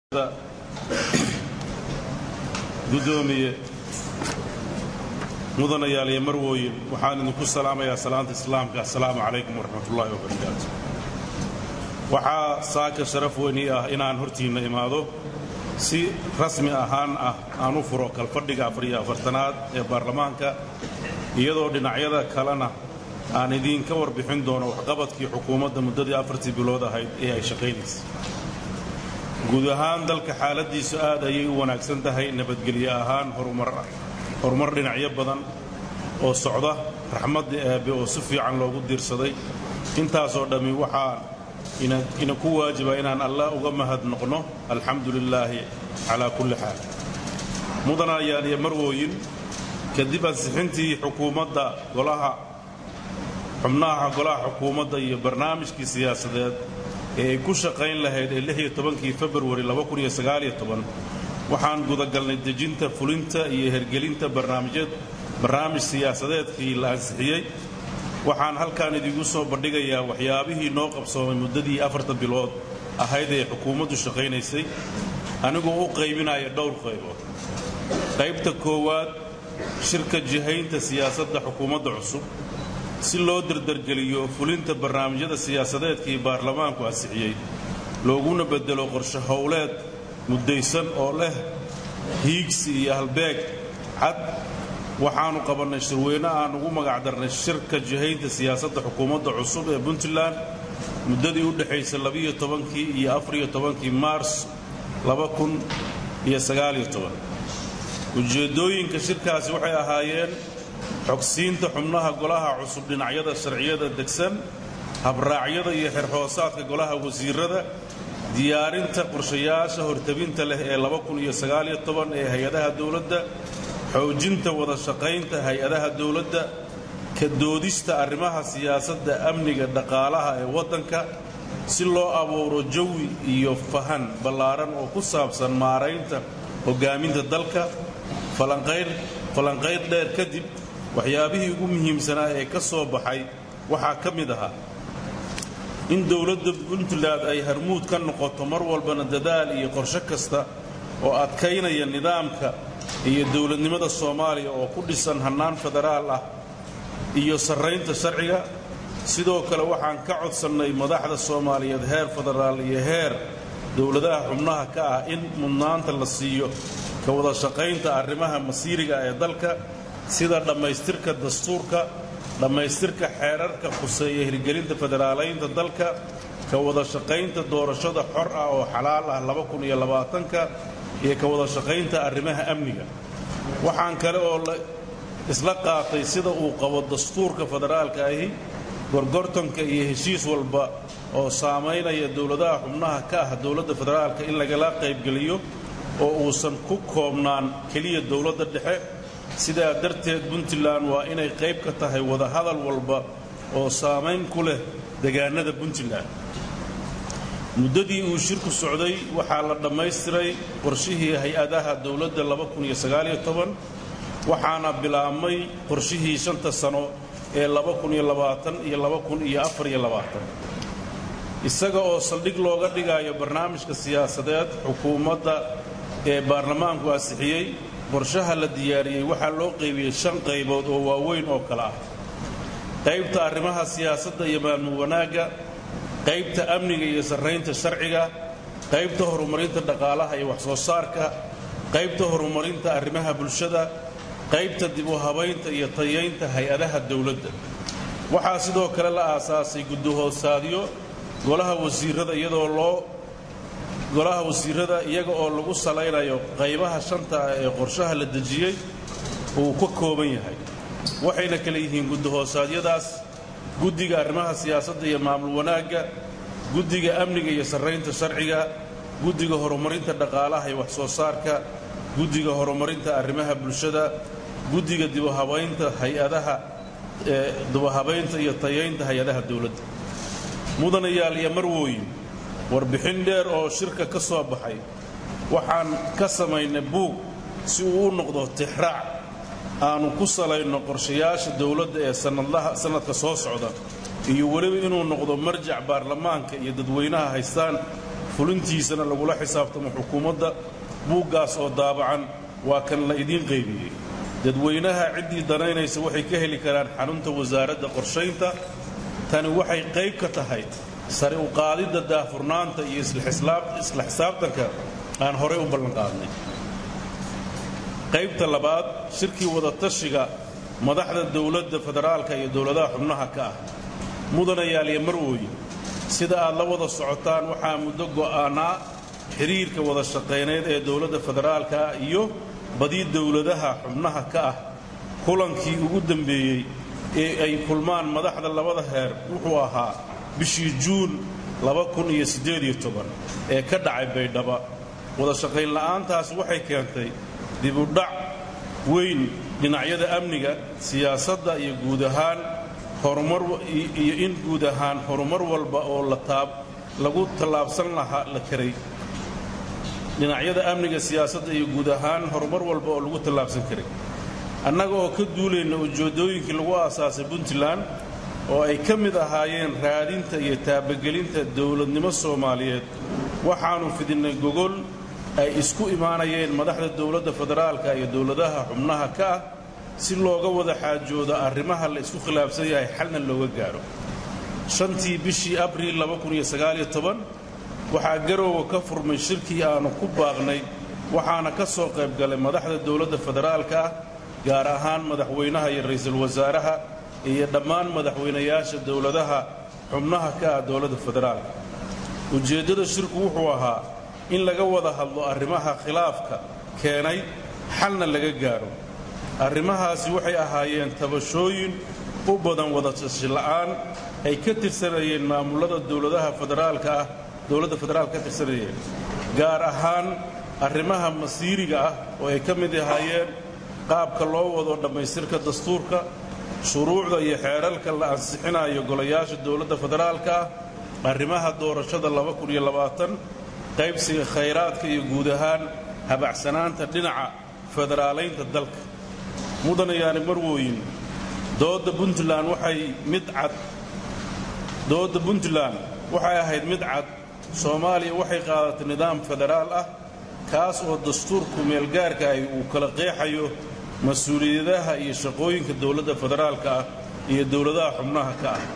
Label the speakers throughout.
Speaker 1: gudoomiye mudanayaal iyo marwooyin waxaan idinku salaamayaa salaanta islaamka assalaamu calaykum waraxmatullaahi wabarakaatu waxaa saaka sharaf weyni ah inaan hortiinna imaado si rasmi ahaan ah aan u furo kalfadhiga afariyo afartanaad ee baarlamaanka iyadoo dhinacyada kalena aan idiinka warbixin doono waxqabadkii xukuumadda muddadii afartii bilood ahayd ee ay shaqaynaysay guud ahaan dalka xaaladiisu aad ayay u wanaagsan tahay nabadgelyo ahaan horumar dhinacyo badan oo socda raxmadda eebbe oo si fiican loogu diirsaday intaasoo dhammi waxaa ina ku waajiba inaan allah uga mahad noqno alxamdu lilaahi calaa kulli xaal mudanayaan iyo marwooyin kadib ansixintii xukuumadda golaha xubnaha golaha xukuumadda iyo barnaamijkii siyaasadeed ee ay ku shaqayn lahayd ee lixiyo tobankii februari waxaan gudagalnay dejinta fulinta iyo hergelinta barnaamij siyaasadeedkii la ansixiyey waxaan halkaan idigu soo bandhigayaa waxyaabihii noo qabsoomay muddadii afarta bilood ahayd ee xukuumaddu shaqaynaysay anigoo u qaybinaya dhowr qaybood qaybta koowaad shirka jihaynta siyaasadda xukuumadda cusub si loo dardargeliyo fulinta barnaamijyada siyaasadeedkii baarlamaanku ansixiyey looguna beddelo qorshe howleed muddaysan oo leh hiigsi iyo halbeeg cad waxaannu qabannay shirweyne aan ugu magacdarnay shirka jihaynta siyaasadda xukuumadda cusub ee puntland muddadii u dhexaysa labiyo tobankii iyo afariyo tobankii maars ujeeddooyinka shirkaasi waxay ahaayeen xogsiinta xubnaha golaha cusub dhinacyada sharciyada degsan habraacyada iyo xerhoosaadka golaha wasiirada diyaarinta qorshayaasha hortabinta leh ee ee hay-adaha dowladda xoojinta wada shaqaynta hay-adaha dowladda ka doodista arrimaha siyaasadda amniga dhaqaalaha ee waddanka si loo abuuro jawi iyo fahan ballaaran oo ku saabsan maaraynta hoggaaminta dalka falanqayd dheer kadib waxyaabihii ugu muhiimsanaa ee ka soo baxay waxaa ka mid ahaa in dowladda puntland ay harmuud ka noqoto mar walbana dadaal iyo qorshe kasta oo adkaynaya nidaamka iyo dowladnimada soomaaliya oo ku dhisan hannaan federaal ah iyo sarraynta sharciga sidoo kale waxaan ka codsannay madaxda soomaaliyeed heer federaal iyo heer dowladaha xubnaha ka ah in mudnaanta la siiyo ka wada shaqaynta arrimaha masiiriga ee dalka sida dhammaystirka dastuurka dhammaystirka xeerarka khuseeya hirgelinta federaalaynta dalka ka wada shaqaynta doorashada xor ah oo xalaal ah ka iyo ka wada shaqaynta arrimaha amniga waxaan kale oo isla qaatay sida uu qabo dastuurka federaalka ahi gorgortanka iyo heshiis walba oo saamaynaya dowladaha xubnaha ka ah dowladda federaalka in lagala qaybgeliyo oo uusan ku koobnaan keliya dowladda dhexe sidaa darteed puntland waa inay qayb ka tahay wadahadal walba oo saamayn ku leh degaanada puntland muddadii uu shirku socday waxaa la dhammaystiray qorshihii hay-adaha dowladda waxaana bilaabmay qorshihii shanta sano ee isaga oo saldhig looga dhigayo barnaamijka siyaasadeed xukuumadda ee baarlamaanku ansixiyey qorshaha la diyaariyey waxaa loo qaybiyey shan qaybood oo waaweyn oo kale ah qaybta arrimaha siyaasadda iyo maamul wanaagga qaybta amniga iyo sarraynta sharciga qaybta horumarinta dhaqaalaha iyo wax soo saarka qaybta horumarinta arrimaha bulshada qaybta dib u habaynta iyo tayaynta hay-adaha dowladda waxaa sidoo kale la aasaasay guddahoosaadyo golaha wasiirada iyadoo loo golaha wasiirada iyaga oo lagu salaynayo qaybaha shanta ah ee qorshaha la dejiyey uu ka kooban yahay waxayna kale yihiin guddahoosadyadaas guddiga arrimaha siyaasadda iyo maamul wanaagga guddiga amniga iyo sarraynta sharciga guddiga horumarinta dhaqaalaha iyo wax soo saarka guddiga horumarinta arrimaha bulshada guddiga dibuhabaynta hay-adaha dibuhabaynta iyo tayaynta hay-adaha dowladda mudanayaal iyo marwooyin warbixin dheer oo shirka ka soo baxay waxaan ka samaynay buug si uu u noqdo tixraac aanu ku salayno qorshayaasha dowladda ee sannadka soo socda iyo weliba inuu noqdo marjac baarlamaanka iyo dadweynaha haystaan fulintiisana lagula xisaabtamo xukuumadda buuggaas oo daabacan waa kan la idiin qaybiyey dadweynaha ciddii danaynaysa waxay ka heli karaan xarunta wasaaradda qorshaynta tani waxay qayb ka tahay sare u qaadidda daahfurnaanta iyo isla xisaabtanka aan horey u ballanqaadnay qaybta labaad shirkii wadatashiga madaxda dowladda federaalka iyo dowladaha xubnaha ka ah mudanayaal iyo marwooye sida aad la wada socotaan waxaa muddo go'aanaa xiriirka wada shaqayneed ee dowladda federaalka ah iyo badi dowladaha xubnaha ka ah kulankii ugu dambeeyey ee ay kulmaan madaxda labada heer wuxuu ahaa bishii juun ee ka dhacay baydhaba wada shaqayn la'aantaas waxay keentay dibudhac weyn dhinacyada amniga siyaasadda iyo guud ahaan iyo in guud ahaan horumar walba oo lagu tallaabsan lahaa la karay dhinacyada amniga siyaasadda iyo guud ahaan horumar walba oo lagu tallaabsan karay annaga oo ka duulayna ujeeddooyinkii lagu aasaasay puntland oo ay ka mid ahaayeen raadinta iyo taabagelinta dowladnimo soomaaliyeed waxaannu fidinnay gogol ay isku imaanayeen madaxda dowladda federaalka iyo dowladaha xubnaha ka ah si looga wada xaajoodo arrimaha la isku khilaafsan yahay xalna looga gaadho shantii bishii abriil waxaa garoowa ka furmay shirkii aannu ku baaqnay waxaana ka soo qayb galay madaxda dowladda federaalka ah gaar ahaan madaxweynaha iyo ra'iisul wasaaraha iyo dhammaan madaxweynayaasha dowladaha xubnaha ka ah dowladda federaalka ujeeddada shirku wuxuu ahaa in laga wada hadlo arrimaha khilaafka keenay xalna laga gaadho arrimahaasi waxay ahaayeen tabashooyin u badan wadatashi la'aan ay ka tirsanayeen maamullada dowladaha federaalka ah dowladda federaalka ka tirsanayeen gaar ahaan arrimaha masiiriga ah oo ay ka mid ahaayeen qaabka loo wado dhammaystirka dastuurka shuruucda iyo xeerarka la ansixinayo golayaasha dowladda federaalka ah arrimaha doorashada qaybsiga khayraadka iyo guud ahaan habacsanaanta dhinaca federaalaynta dalka mudanayaani marwooyin dooda puntland waxay mid cad doodda puntland waxay ahayd mid cad soomaaliya waxay qaadatay nidaam federaal ah kaas oo dastuurku meelgaarka ahi uu kala qeexayo mas-uuliyadaha iyo shaqooyinka dowladda federaalka ah iyo dowladaha xubnaha ka ah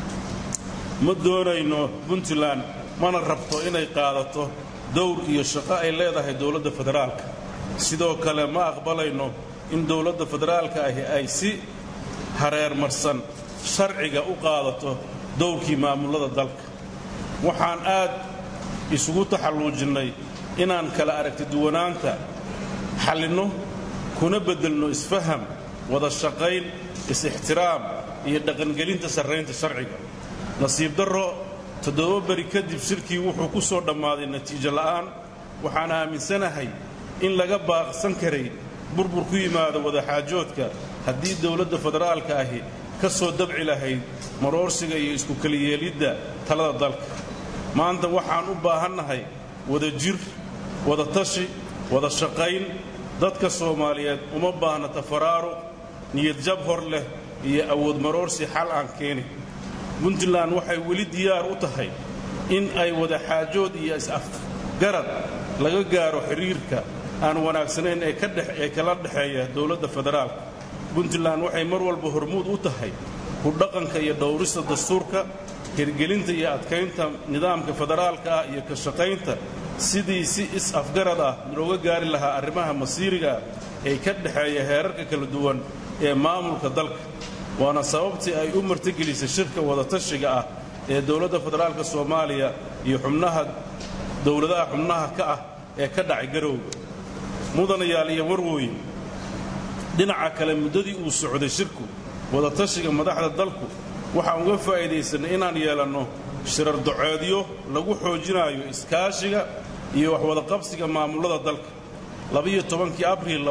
Speaker 1: ma doonayno puntland mana rabto inay qaadato dowr iyo shaqo ay leedahay dowladda federaalka sidoo kale ma aqbalayno in dowladda federaalka ahi ay si hareermarsan sharciga u qaadato dowrkii maamullada dalka waxaan aad isugu taxalluujinnay inaan kala aragti duwanaanta xallinno kuna beddelno isfaham wada shaqayn is-ixtiraam iyo dhaqangelinta sarraynta sharciga nasiib darro toddoba beri kadib shirkii wuxuu ku soo dhammaaday natiijo la'aan waxaan aaminsanahay in laga baaqsan karay burbur ku yimaada wadaxaajoodka haddii dowladda federaalka ahi ka soo dabci lahayd maroorsiga iyo isku keliyeelidda talada dalka maanta waxaan u baahannahay wada jir wada tashi wada shaqayn dadka soomaaliyeed uma baahna tafaraaruq niyadjab hor leh iyo awood maroorsi xal aan keenin puntland waxay weli diyaar u tahay in ay wada xaajood iyo is-afgarad laga gaaro xiriirka aan wanaagsanayn ee kala dhexeeya dowladda federaalka puntland waxay mar walba hormuud u tahay ku dhaqanka iyo dhowrista dastuurka hirgelinta iyo adkaynta nidaamka federaalka ah iyo ka shaqaynta sidii si is-afgarad ah looga gaari lahaa arrimaha masiiriga ee ka dhexeeya heerarka kala duwan ee maamulka dalka waana sababtii ay u martigelisay shirka wadatashiga ah ee dowladda federaalka soomaaliya iyo xubnaha dowladaha xubnaha ka ah ee ka dhacay garowga mudanayaal iyo warwooyin dhinaca kale muddadii uu socday shirku wadatashiga madaxda dalku waxaan uga faa'iidaysanay inaan yeelanno shirar doceedyo lagu xoojinayo iskaashiga iyo waxwadaqabsiga maamullada dalka labiyo tobankii abriil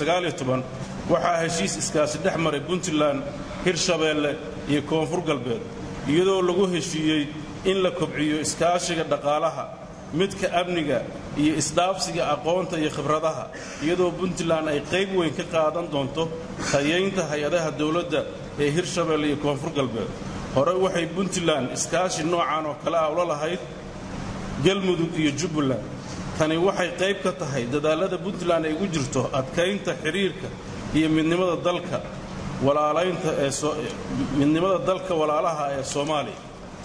Speaker 1: waxaa heshiis iskaashi dhex maray puntland hirshabeelle iyo koonfur galbeed iyadoo lagu heshiiyey in la kobciyo iskaashiga dhaqaalaha midka amniga iyo isdhaafsiga aqoonta iyo khibradaha iyadoo puntland ay qayb weyn ka qaadan doonto tayaynta hay-adaha dowladda ee hirshabeelle iyo koonfur galbeed hore waxay puntland iskaashi noocan oo kale ah ula lahayd galmudug iyo jubbaland tani waxay qayb ka tahay dadaallada puntland ay ugu jirto adkaynta xidhiirka iyo midnimada dalka walaalaynta ee midnimada dalka walaalaha ee soomaaliya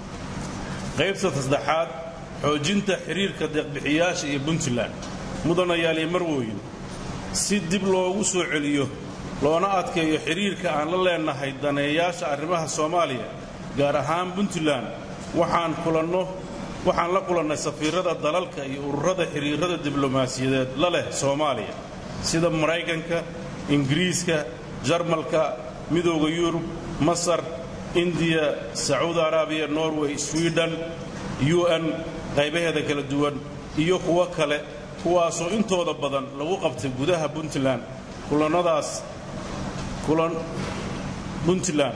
Speaker 1: qaybta saddexaad xoojinta xidhiirka deeqbixiyaasha iyo puntland mudanayaal iyo marwooyin si dib loogu soo celiyo loona adkeeyo xidhiirka aan la leennahay daneeyaasha arrimaha soomaaliya gaar ahaan puntland waxaan kulanno waxaan la kulannay safiirada dalalka iyo ururada xidhiirada diblomaasiyadeed la leh soomaaliya sida maraykanka ingiriiska jarmalka midooda yurub masar indiya sacuudi araabiya norway swiden u n qaybaheeda kala duwan iyo kuwo kale kuwaasoo intooda badan lagu qabtay gudaha puntland kulannadaas kulan puntland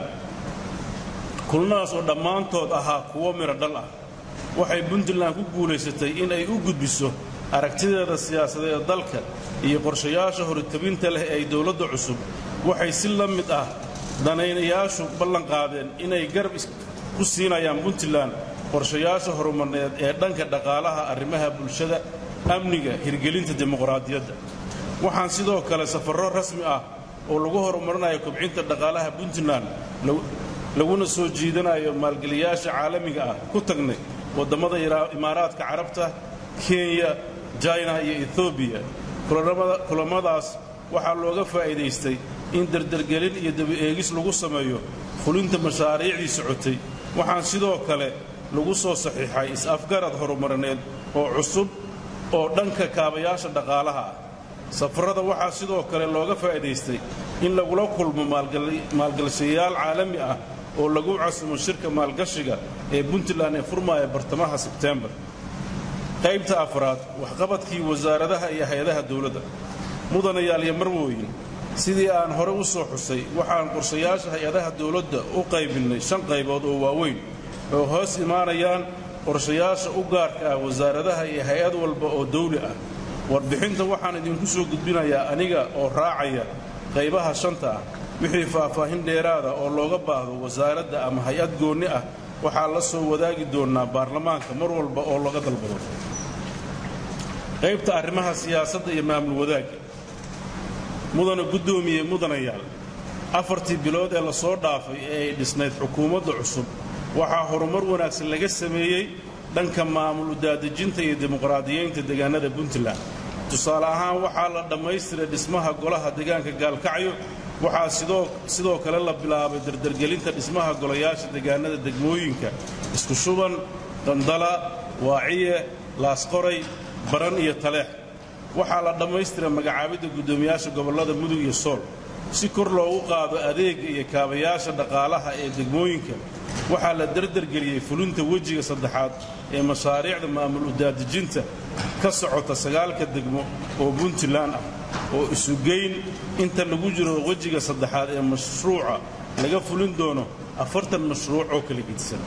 Speaker 1: kulanadaas oo dhammaantood ahaa kuwo midho dhal ah waxay puntland ku guulaysatay in ay u gudbiso aragtideeda siyaasadeed ee dalka iyo qorshayaasha horitabinta leh ee dowladda cusub waxay si la mid ah danaynayaashu ballanqaadeen inay garab ku siinayaan puntland qorshayaasha horumarneed ee dhanka dhaqaalaha arrimaha bulshada amniga hirgelinta dimuqraadiyadda waxaan sidoo kale safarro rasmi ah oo lagu horumarinayo kobcinta dhaqaalaha puntland laguna soo jiidanayo maalgeliyaasha caalamiga ah ku tagnay wadammada imaaraadka carabta kenya jina iyo ethoobiya kulammadaas waxaa looga faa'iidaystay in dardargelin iyo dabi-eegis lagu sameeyo fulinta mashaariicdii socotay waxaan sidoo kale lagu soo saxiixay is-afgarad horumarineed oo cusub oo dhanka kaabayaasha dhaqaalaha ah safarada waxaa sidoo kale looga faa'iidaystay in lagula kulmo maalgashayaal caalami ah oo lagu casumo shirka maalgashiga ee puntland ee furmaaya bartamaha sebtembar qaybta afraad waxqabadkii wasaaradaha iyo hay-adaha dowladda mudanayaal iyo marwooyin sidii aan hore u soo xusay waxaan qorshayaasha hay-adaha dowladda u qaybinnay shan qaybood oo waaweyn oo hoos imaanayaan qorshayaasha u gaarka ah wasaaradaha iyo hay-ad walba oo dawli ah warbixinta waxaan idinku soo gudbinayaa aniga oo raacaya qaybaha shanta ah wixii faahfaahin dheeraada oo looga baahdo wasaaradda ama hay-ad goonni ah waxaa la soo wadaagi doonnaa baarlamaanka mar walba oo laga dalbado qaybta arrimaha siyaasadda iyo maamul wadaagga mudana guddoomiye mudanayaal afartii bilood ee lasoo dhaafay ee ay dhisnayd xukuumadda cusub waxaa horumar wanaagsan laga sameeyey dhanka maamul udaadejinta iyo dimuqraadiyeynta deegaanada puntland tusaale ahaan waxaa la dhammaystiray dhismaha golaha deegaanka gaalkacyo waxaa sidoo kale la bilaabay dardargelinta dhismaha golayaasha deegaanada degmooyinka isku shuban qandala waaciye laasqoray baran iyo taleex waxaa la dhammaystiray magacaabidda guddoomiyaasha gobollada mudug iyo sool si kor loogu qaado adeegga iyo kaabayaasha dhaqaalaha ee degmooyinka waxaa la dardargeliyey fulinta wejiga saddexaad ee mashaariicda maamul udaadejinta ka socota sagaalka degmo oo puntland ah oo isugeyn inta lagu jiro wejiga saddexaad ee mashruuca laga fulin doono afartan mashruuc oo kala gedisan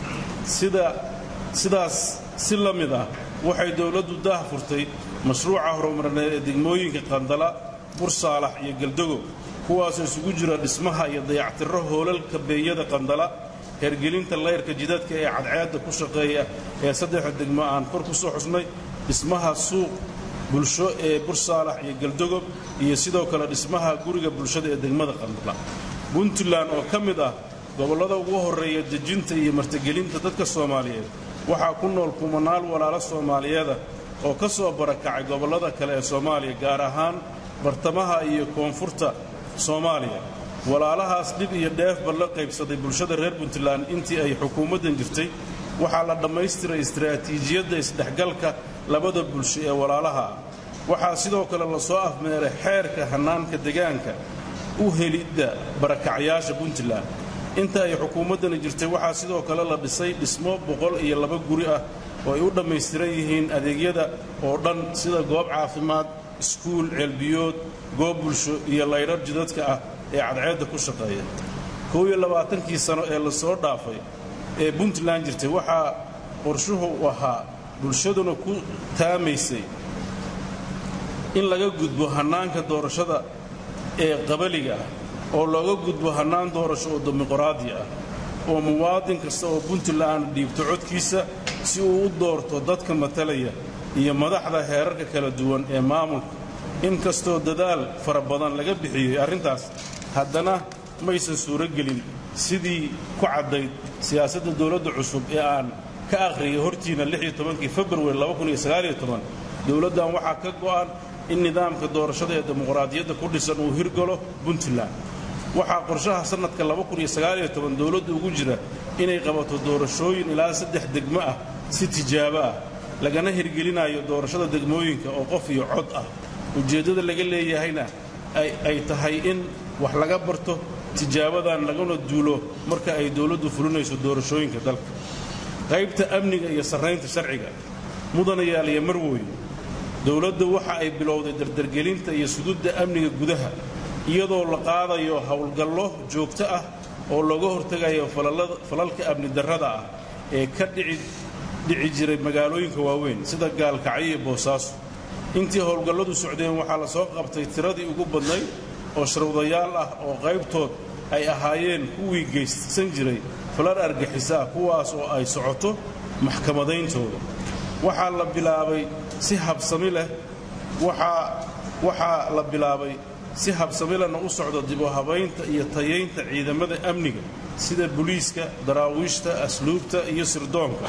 Speaker 1: sidaas si la mid ah waxay dowladdu daah furtay mashruuca horumarineed ee degmooyinka qandala bursaalax iyo galdogo kuwaasoo isugu jira dhismaha iyo dayactirro hoolalka beeyada qandala hergelinta layrka jidadka ee cadceedda ku shaqeeya ee saddexda degmo aan kor ku soo xusnay dhismaha suuq bulsho ee bursaalax iyo galdogob iyo sidoo kale dhismaha guriga bulshada ee degmada qandala puntland oo ka mid ah gobollada ugu horreeya dejinta iyo martigelinta dadka soomaaliyeed waxaa ku nool kumanaal walaalo soomaaliyeeda oo ka soo barakacay gobollada kale ee soomaaliya gaar ahaan bartamaha iyo koonfurta soomaaliya walaalahaas dhib iyo dheefba la qaybsaday bulshada reer puntland intii ay xukuumaddan jirtay waxaa la dhammaystiray istaraatiijiyadda isdhexgalka labada bulsho ee walaalaha ah waxaa sidoo kale lasoo afmeeray xeerka hannaanka degaanka u helidda barakacyaasha puntland inta ay xukuumaddani jirtay waxaa sidoo kale la dhisay dhismo boqol iyo laba guri ah oo ay u dhammaystiran yihiin adeegyada oo dhan sida goob caafimaad iskuul ceelbiyood goob bulsho iyo laydhar jidadka ah ee cadceedda ku shaqeeya koow iyo labaatankii sano ee lasoo dhaafay ee puntland jirtay waxaa qorshuhu ahaa bulshaduna ku taamaysay in laga gudbo hannaanka doorashada ee qabaliga ah oo looga gudbo hannaan doorasho oo dimuqraadi ah oo muwaadin kasta oo puntland dhiibto codkiisa si uu u doorto dadka matalaya iyo madaxda heerarka kala duwan ee maamulka inkastoo dadaal fara badan laga bixiyey arrintaas haddana maysan suuro gelin sidii ku caddayd siyaasadda dowladda cusub ee aan ka akhriyay hortiina kii februari dowladdan waxaa ka go'an in nidaamka doorashada ee dimuqraadiyadda ku dhisan uu hirgalo puntland waxaa qorshaha sannadka dowladda ugu jira inay qabato doorashooyin ilaa saddex degmo ah si tijaabo ah lagana hirgelinayo doorashada degmooyinka oo qof iyo cod ah ujeeddada laga leeyahayna ay tahay in wax laga barto tijaabadan laguna duulo marka ay dowladdu fulinayso doorashooyinka dalka qaybta amniga iyo sarraynta sharciga mudanayaal iyo marwooye dowladdu waxa ay bilowday dardargelinta iyo sududda amniga gudaha iyadoo la qaadayo howlgallo joogto ah oo looga hortegayo falalka amni darrada ah ee ka dhici jiray magaalooyinka waaweyn sida gaalkacyo iyo boosaaso intii howlgalladu socdeen waxaa la soo qabtay tiradii ugu badnayd oo sharwdayaal ah oo qaybtood ay ahaayeen kuwii geysan jiray falal argixisa ah kuwaas oo ay socoto maxkamadayntooda waxaa la bilaabay si habsami leh waxaa la bilaabay si habsamilena u socda dib u habaynta iyo tayaynta ciidamada amniga sida buliiska daraawiishta asluubta iyo sirdoonka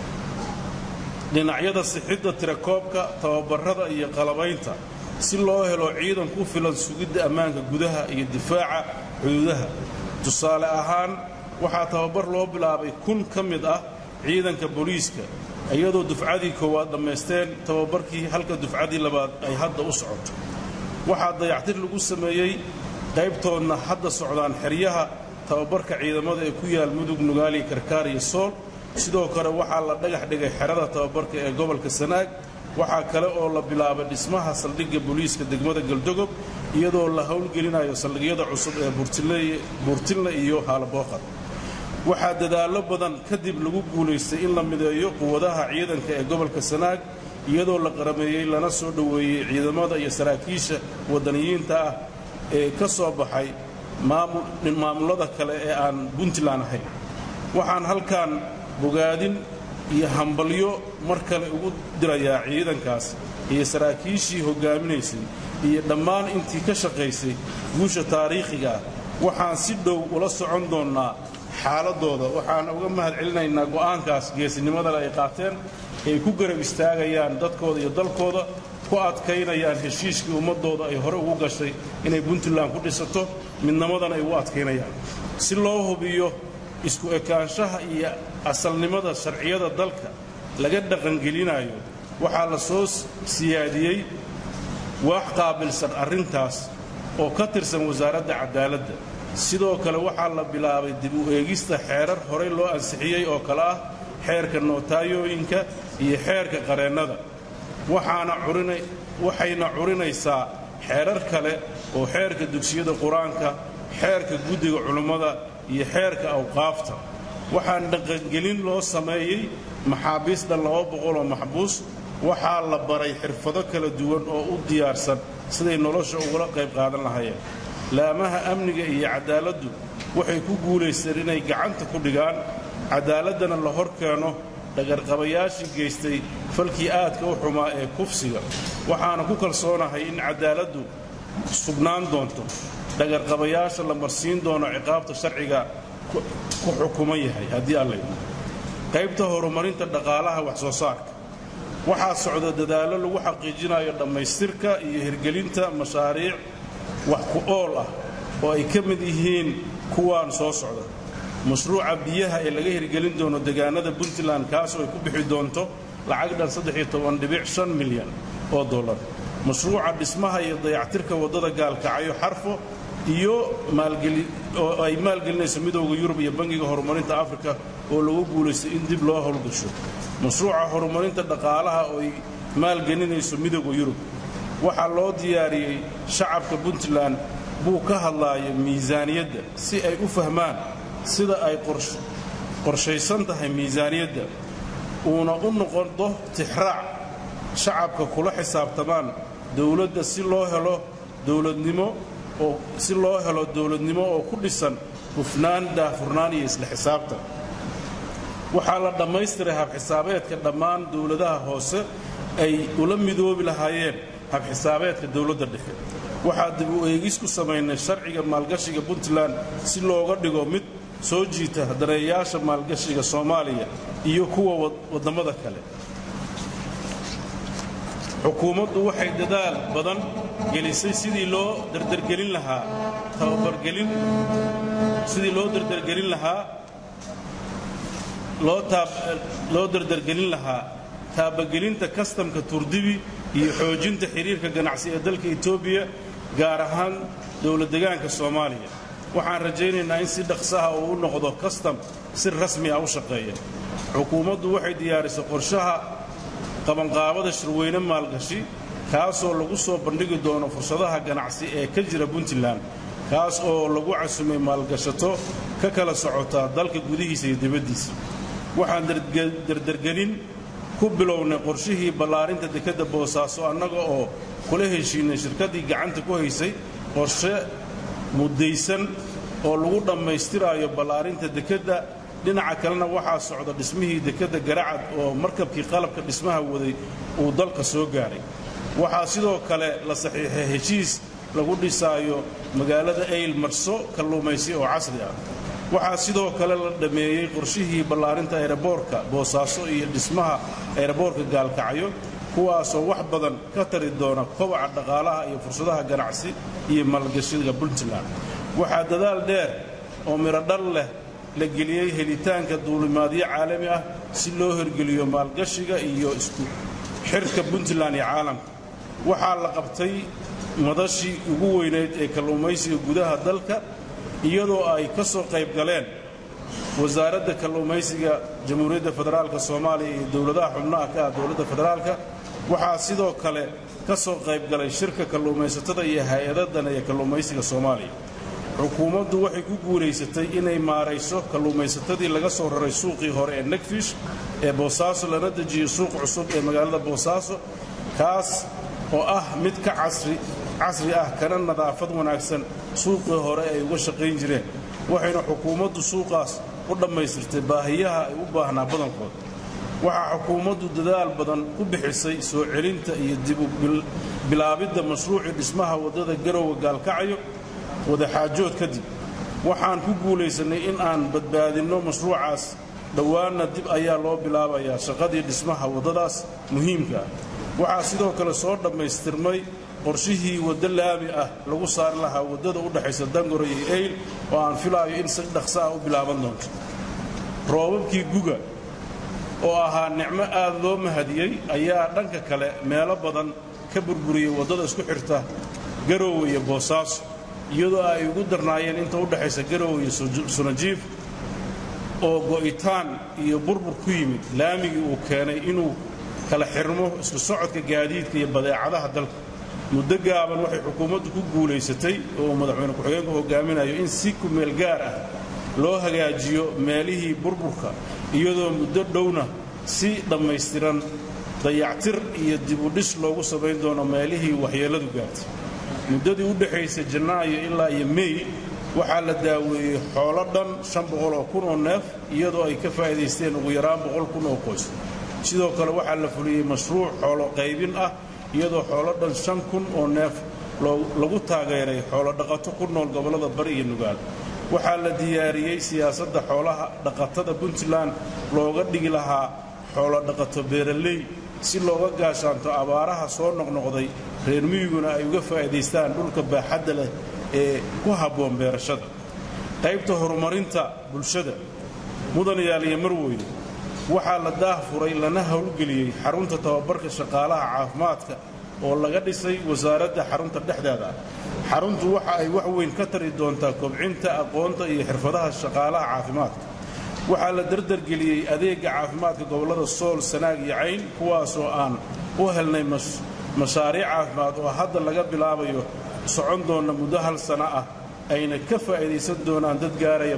Speaker 1: dhinacyada sixidda tirakoobka tababarada iyo qalabaynta si loo helo ciidan ku filan sugidda ammaanka gudaha iyo difaaca xuduudaha tusaale ahaan waxaa tababar loo bilaabay kun ka mid ah ciidanka booliiska iyadoo dufcadii koowaad dhammaysteen tababarkii halka dufcadii labaad ay hadda u socoto waxaa dayactir lagu sameeyey qaybtoodna hadda socdaan xeryaha tababarka ciidamada ee ku yaal mudug nugaali karkaar iyo sool sidoo kale waxaa la dhagax dhigay xerada tababarka ee gobolka sanaag waxaa kale oo la bilaabay dhismaha saldhigga booliiska degmada galdogob iyadoo la howlgelinayo saldhigyada cusub ee buurtinle iyo haalabooqad waxaa dadaallo badan kadib lagu guulaystay in la mideeyo quwadaha ciidanka ee gobolka sanaag iyadoo la qarameeyey lana soo dhoweeyey ciidamada iyo saraakiisha wadaniyiinta ah ee ka soo baxay maamullada kale ee aan puntland ahayn waxaan halkan bogaadin iyo hambalyo mar kale ugu dirayaa ciidankaas iyo saraakiishii hoggaaminaysay iyo dhammaan intii ka shaqaysay guusha taariikhiga ah waxaan si dhow ula socon doonnaa xaaladooda waxaan uga mahad celinaynaa go'aankaas geesinimadale ay qaateen ay ku garab istaagayaan dadkooda iyo dalkooda ku adkaynayaan heshiiskii ummadooda ay hore ugu gashay inay puntland ku dhisato midnimadana ay ugu adkaynayaan si loo hubiyo isku ekaanshaha iyo asalnimada sharciyada dalka laga dhaqangelinayo waxaa la soo siyaadiyey waax qaabilsan arrintaas oo ka tirsan wasaaradda cadaaladda sidoo kale waxaa la bilaabay dib u eegista xeerar horey loo ansixiyey oo kale ah xeerka nootayooyinka iyo xeerka qareennada waxayna curinaysaa xeerar kale oo xeerka dugsiyada qur-aanka xeerka guddiga culummada iyo xeerka awqaafta waxaan dhaqangelin loo sameeyey maxaabiista laba boqoloo maxbuus waxaa la baray xirfado kala duwan oo u diyaarsan siday nolosha ugula qayb qaadan lahayeen laamaha amniga iyo cadaaladdu waxay ku guulaysteen inay gacanta ku dhigaan cadaaladdana la hor keeno dhagarqabayaashii geystay falkii aadka u xumaa ee kufsiga waxaana ku kalsoonahay in cadaaladdu sugnaan doonto dhagarqabayaasha la marsiin doono ciqaabta sharciga ku xukuman yahay haddii alla qaybta horumarinta dhaqaalaha wax soo saarka waxaa socda dadaallo lagu xaqiijinayo dhammaystirka iyo hirgelinta mashaariic wax ku ool ah oo ay ka mid yihiin kuwaan soo socda mashruuca biyaha ee laga hirgelin doono degaanada puntland kaasoo ay ku bixi doonto lacag dhan milyan oo dollar mashruuca dhismaha iyo dayactirka waddada gaalkacyo xarfo iyo oo ay maalgelinayso midooda yurub iyo bangiga horumarinta afrika oo lagu guulaystay in dib loo howlgasho mashruuca horumarinta dhaqaalaha oo ay maalgelinayso midooda yurub waxaa loo diyaariyey shacabka puntland buu ka hadlaaya miisaaniyadda si ay u fahmaan sida ay qorshaysan tahay miisaaniyadda uuna u noqodo tixraac shacabka kula xisaabtamaan dowladda si loo helo dowladnimo oo si loo helo dowladnimo oo ku dhisan hufnaan daahfurnaan iyo isla xisaabtan waxaa la dhammaystiray habxisaabeedka dhammaan dowladaha hoose ay ula midoobi lahaayeen habxisaabeedka dowladda dhexe waxaa dib u eegis ku samaynay sharciga maalgashiga puntland si looga dhigo mid soo jiita dareeyaasha maalgashiga soomaaliya iyo kuwa waddamada kale xukuumaddu waxay dadaal badan gelisay sidii loo dardargelin lahaa tababargelin sidii loo dardargelin lahaa loo dardargelin lahaa taabagelinta kastamka turdibi iyo xoojinta xiriirka ganacsi ee dalka etoobiya gaar ahaan dowladdegaanka soomaaliya waxaan rajaynaynaa in si dhaqsaha uu u noqdo kastam si rasmi ah u shaqeeya xukuumaddu waxay diyaarisay qorshaha qabanqaabada shirweyne maalgashi kaasoo lagu soo bandhigi doono fursadaha ganacsi ee ka jira puntland kaas oo lagu casumay maalgashato ka kala socota dalka gudihiisa iyo dibaddiisa waxaan dardargelin ku bilownay qorshihii ballaarinta dekedda boosaaso annaga oo kula heshiinay shirkaddii gacanta ku haysay qorshe muddaysan oo lagu dhammaystiraayo ballaarinta dekedda dhinaca kalena waxaa socda dhismihii dekedda garacad oo markabkii qalabka dhismaha waday uu dalka soo gaaray waxaa sidoo kale la saxiixay heshiis lagu dhisaayo magaalada ayl marso kalluumaysi oo casri ah waxaa sidoo kale la dhammeeyey qorshihii ballaarinta eeraboorka boosaaso iyo dhismaha eeraboorka gaalkacyo kuwaasoo wax badan ka tari doona kobaca dhaqaalaha iyo fursadaha ganacsi iyo maalgashiga puntland waxaa dadaal dheer oo mirodhal leh la geliyey helitaanka duulimaadyo caalami ah si loo hirgeliyo maalgashiga iyo isku xirka puntland iyo caalamka waxaa la qabtay madashii ugu weynayd ee kalluumaysiga gudaha dalka iyadoo ay ka soo qayb galeen wasaaradda kalluumaysiga jamhuuriyadda federaalk soomaaliya iyo dowladaha xubnaha ka ah dowladda federaalka waxaa sidoo kale ka soo qayb galay shirka kalluumaysatada iyo hay-adadan ee kalluumaysiga soomaaliya xukuumaddu waxay ku guulaysatay inay maarayso kalluumaysatadii laga soo raray suuqii hore ee negfish ee boosaaso lana dejiyo suuq cusub ee magaalada boosaaso kaas oo ah mid ka casri casri ah kana nadaafad wanaagsan suuqii hore ay uga shaqayn jireen waxayna xukuumaddu suuqaas u dhammaystirtay baahiyaha ay u baahnaa badankood waxaa xukuumaddu dadaal badan ku bixisay soo celinta iyo dibu bilaabidda mashruucii dhismaha waddada garowe gaalkacyo wadaxaajood kadib waxaan ku guulaysannay in aan badbaadinno mashruucaas dhowaanna dib ayaa loo bilaabayaa shaqadii dhismaha waddadaas muhiimka ah waxaa sidoo kale soo dhammaystirmay qorshihii waddo laami ah lagu saari lahaa waddada u dhexaysa dangoro iyo eyl oo aan filaayo in si dhaqso ah u bilaaban doonto roobabkii guga oo ahaa nicmo aad loo mahadiyey ayaa dhanka kale meelo badan ka burburiyey waddada isku xirta garowe iyo boosaaso iyadoo ay ugu darnaayeen inta u dhexaysa garowe iyo sunajiif oo go'itaan iyo burbur ku yimid laamigii uu keenay inuu kala xirmo isku socodka gaadiidka iyo badeecadaha dalka muddo gaaban waxay xukuumaddu ku guulaysatay oo madaxweyne ku-xigeenku hogaaminayo in si kumeel gaar ah loo hagaajiyo meelihii burburka iyadoo muddo dhowna si dhammaystiran dayactir iyo dibudhis loogu samayn doono meelihii waxyeelladu gaartay muddadii u dhexaysay janaayo ilaa iyo mey waxaa la daaweeyey xoolo dhan shan boqol oo kun oo neef iyadoo ay ka faa'iidaysteen ugu yaraan boqol kun oo qoys sidoo kale waxaa la fuliyey mashruuc xoolo qaybin ah iyadoo xoolo dhan shan kun oo neef lagu taageeray xoolo dhaqato ku nool gobollada bari iyo nugaal waxaa la diyaariyey siyaasadda xoolaha dhaqatada puntland looga dhigi lahaa xoolo dhaqato beeraley si looga gaashaanto abaaraha soo noqnoqday reer miyiguna ay uga faa'iidaystaan dhulka baaxadda leh ee ku habboon beerashada qaybta horumarinta bulshada mudan yaaliya marweyne waxaa la daah furay lana howlgeliyey xarunta tababarka shaqaalaha caafimaadka oo laga dhisay wasaaradda xarunta dhexdeeda ah xaruntu waxa ay wax weyn ka tari doontaa kobcinta aqoonta iyo xirfadaha shaqaalaha caafimaadka waxaa la dardargeliyey adeegga caafimaadka gobollada sool sanaag iyo cayn kuwaasoo aan u helnay mashaariic caafimaad oo hadda laga bilaabayo socon doonna muddo hal sana ah ayna ka faa'iidaysan doonaan dad gaaraya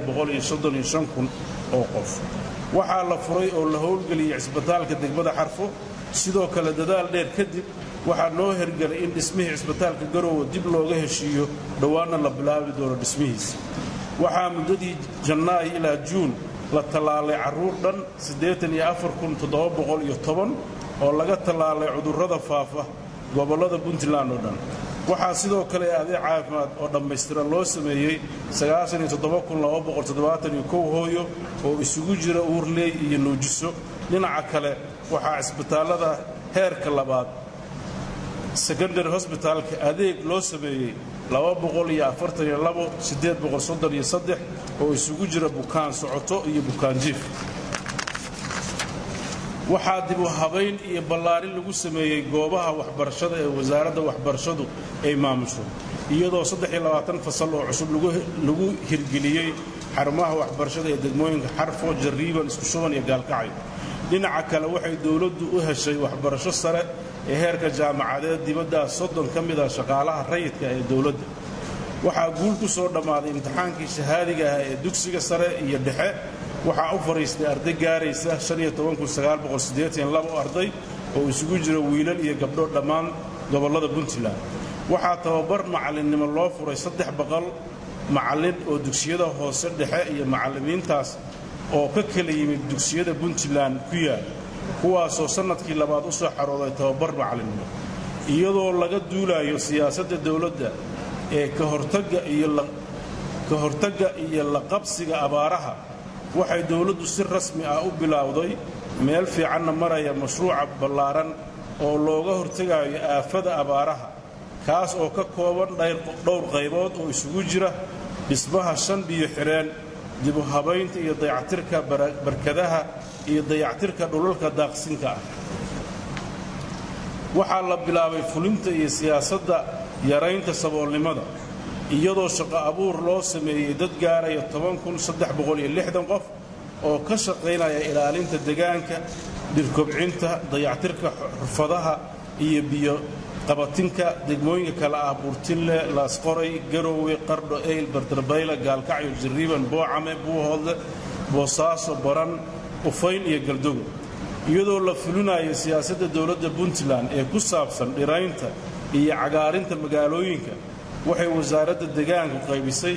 Speaker 1: kun oo qof waxaa la furay oo la howlgeliyey cisbitaalka degmada xarfo sidoo kale dadaal dheer kadib waxaa noo hergelay in dhismihii cisbitaalka garoowe dib looga heshiiyo dhowaanna la bilaabi doono dhismihiisa waxaa muddadii janaayo ilaa juun la tallaalay carruur dhan oo laga tallaalay cudurrada faafa gobollada puntland oo dhan waxaa sidoo kale adeeg caafimaad oo dhammaystiran loo sameeyey hooyo oo isugu jira uurley iyo nuujiso dhinaca kale waxaa cisbitaallada heerka labaad secondary hosbitaalka adeeg loo sameeyey oo isugu jira bukaan socoto iyo bukaan jiif waxaa dibu habayn iyo ballaarin lagu sameeyey goobaha waxbarashada ee wasaaradda waxbarashadu ay maamusho iyadoo fasal oo cusub lagu hirgeliyey xarumaha waxbarashada ee degmooyinka xarfo jarriiban isku shuban iyo gaalkacyo dhinaca kale waxay dowladdu u heshay waxbarasho sare ee heerka jaamacadeed dibaddaas soddon ka mid ah shaqaalaha rayidka ee dowladda waxaa guul ku soo dhammaaday imtixaankii shahaadiga ah ee dugsiga sare iyo dhexe waxaa u fadhiistay arday gaaraysa arday oo isugu jira wiilal iyo gabdho dhammaan gobollada puntland waxaa tababar macallinnimo loo furay saddex boqol macallin oo dugsiyada hoose dhexe iyo macallimiintaas oo ka kala yimid dugsiyada puntland ku yaal kuwaasoo sannadkii labaad u soo xarooday tababar macallinnimo iyadoo laga duulayo siyaasadda dowladda ee ka hortagga iyo la qabsiga abaaraha waxay dowladdu si rasmi ah u bilowday meel fiicanna maraya mashruuca ballaaran oo looga hortegayo aafada abaaraha kaas oo ka kooban dhowr qaybood oo isugu jira dhismaha shan biyo xidheen dibu habaynta iyo dayactirka barkadaha iyo dayactirka dhulalka daaqsinka ah waxaa la bilaabay fulinta iyo siyaasadda yaraynta saboolnimada iyadoo shaqo abuur loo sameeyey dad gaaraya qof oo ka shaqaynaya ilaalinta degaanka dhirkobcinta dayactirka xurfadaha iyo biyo qabatinka degmooyinka kale ah burtille laasqoray garowe qardho eyl bardarbayla gaalkacyo jarriiban boocame buuhoodle boosaaso baran ufayn iyo galdogo iyadoo la fulinayo siyaasadda dowladda puntland ee ku saabsan dhiraynta iyo cagaarinta magaalooyinka waxay wasaaradda degaanku qaybisay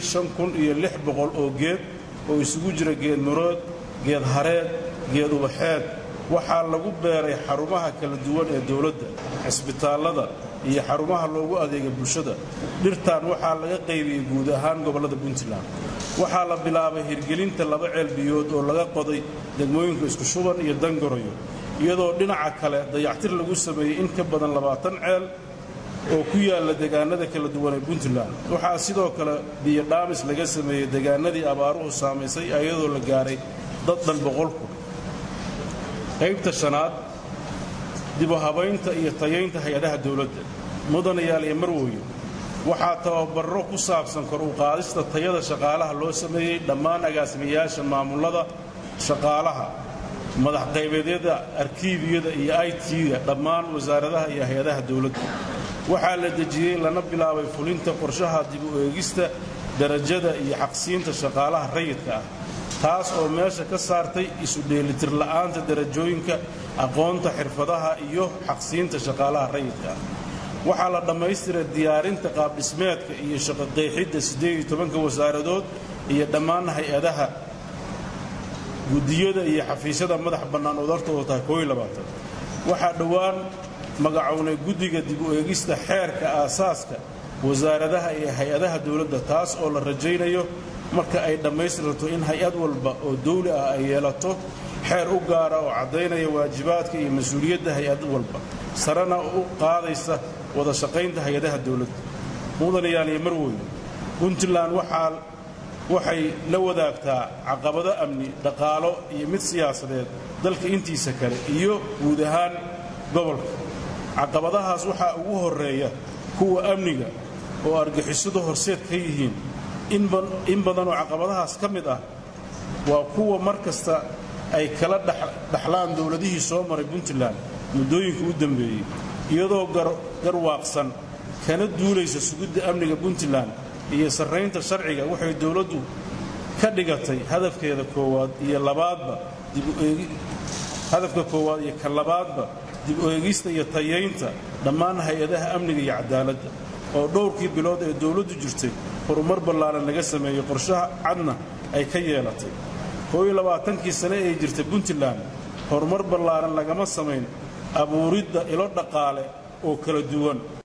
Speaker 1: oo geed oo isugu jira geed marood geed hareed geed ubaxeed waxaa lagu beeray xarumaha kala duwan ee dowladda cisbitaallada iyo xarumaha loogu adeega bulshada dhirtan waxaa laga qaybiyey guud ahaan gobollada puntland waxaa la bilaabay hirgelinta laba ceel biyood oo laga qoday degmooyinka isku shuban iyo dangarayo iyadoo dhinaca kale dayactir lagu sameeyey in ka badan labaatan ceel oo ku yaalla degaanada kala duwan ee puntland waxaa sidoo kale biyo dhaamis laga sameeyey degaanadii abaaruhu saamaysay iyadoo la gaaray dad dhan boqolku qaybta shanaad dibu habaynta iyo tayaynta hay-adaha dowladda mudanayaal iyo marwooyo waxaa tababarro ku saabsan kor u qaadista tayada shaqaalaha loo sameeyey dhammaan agaasimayaasha maamullada shaqaalaha madaxqaybeedyada arkiibiyada iyo i t-ga dhammaan wasaaradaha iyo hay-adaha dowladda waxaa la dejiyey lana bilaabay fulinta qorshaha dib u eegista darajada iyo xaqsiinta shaqaalaha rayidka ah taas oo meesha ka saartay isu dheelitir la'aanta darajooyinka aqoonta xirfadaha iyo xaqsiinta shaqaalaha rayidka ah waxaa la dhammaystiray diyaarinta qaabdhismeedka iyo shaqoqeexidda wasaaradood iyo dhammaan hay-adaha gudiyada iyo xafiisyada madax bannaan oo dartooda tahay waxaa dhowaan magacownay guddiga dib u eegista xeerka aasaaska wasaaradaha iyo hay-adaha dowladda taas oo la rajaynayo marka ay dhammaystirto in hay-ad walba oo dawli ah ay yeelato xeer u gaara oo caddaynaya waajibaadka iyo mas-uuliyadda hay-ad walba sarena u qaadaysa wada shaqaynta hay-adaha dowladda mudanayaal iyo marweyne puntland waxay la wadaagtaa caqabado amni dhaqaalo iyo mid siyaasadeed dalka intiisa kale iyo guud ahaan gobolka caqabadahaas waxaa ugu horreeya kuwa amniga oo argixisadu horseed ka yihiin in badanoo caqabadahaas ka mid ah waa kuwa mar kasta ay kala dhaxlaan dowladihii soo maray puntland muddooyinka u dambeeyey iyadoo garwaaqsan kana duulaysa sugidda amniga puntland iyo sarraynta sharciga waxay dowladdu ka dhigatay hadafkeeda koowaad iyo labaadba hadafka koowaad iyo ka labaadba dib u eegista iyo tayaynta dhammaan hay-adaha amniga iyo cadaaladda oo dhowrkii bilood ee dowladdu jirtay horumar ballaaran laga sameeyey qorshaha cadna ay ka yeelatay koo iyo labaatankii sane ee jirta puntland horumar ballaaran lagama samayn abuuridda ilo dhaqaale oo kala duwan